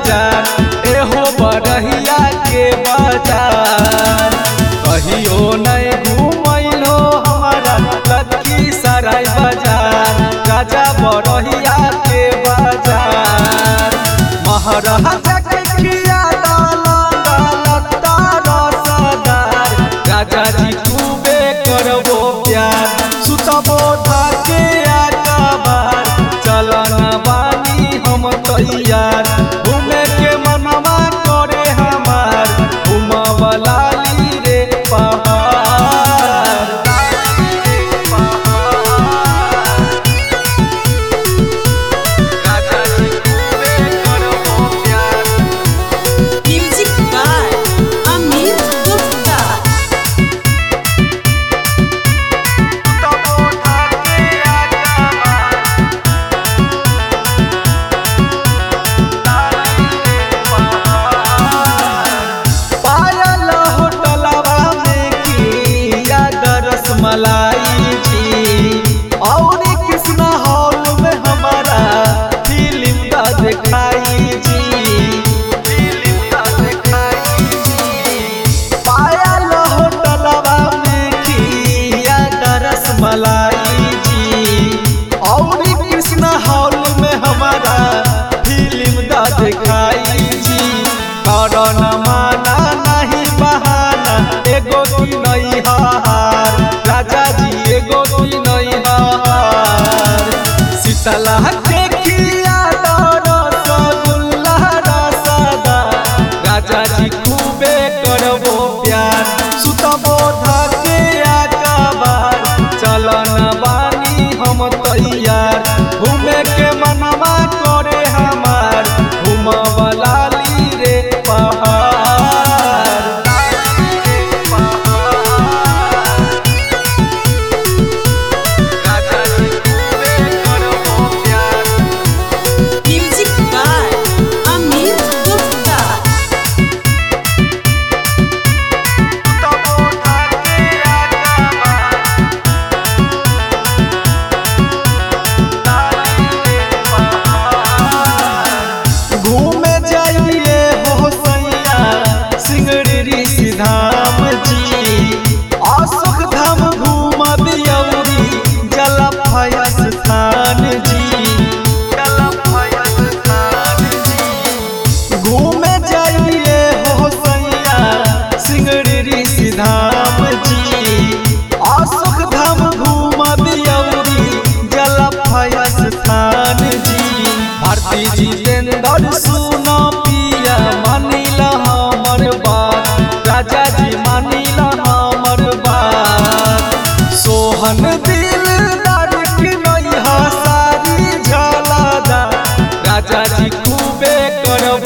बाजार एहो बरहिया के बाजार कहियो नहीं घूमैलो हमारा लड़की सराय बाजार राजा बरहिया के बाजार महाराजा के किया दौलत रसदार राजा जी खूबे करबो प्यार सुतबो धाके आकाबार चलन बानी हम तैयार घूमे के मनवा करे हमार घूमबला ली रे पहाड़ राजा जी खूबे करबो प्यार Music by Amit Gupta. पायल होटलवा में किया दरस मलाई जी और कृष्णा हॉल में हमारा फिल्म का दिखाई जी फिल्म का दिखाई जी पायल होटलवा में किया दरस मलाई जी और कृष्णा हॉल में हमारा फिल्म का दिखाई जी करण माना नहीं बहाना एगो की नहीं हार राजा जी एगो की नहीं हार शीतला के किया रसगुल्ला रसदा राजा जी खूबे करबो प्यार सुतबो धके आकाबार चलन बानी हम तैयार घूमे के मनवा करे हमार घूमबला ली रे पहाड़ राजा जी खूबे करबो प्यार Music by Amit Gupta. घूमे जाइए हो सैया सिंगड़ी धाम जी अशोक धाम घूम बियौरी जलफय स्थान जी जलफय स्थान जी घूमे जाइए हो सैया सिंगड़ी धाम जी अशोक धाम घूम बियौरी जलफय स्थान जी भारती जितेंद्र सुनो पिया मानिल हमर बात राजा जी मानिल हमर बात सोहन दिल की नहीं सारी झलदा राजा जी खूबे करब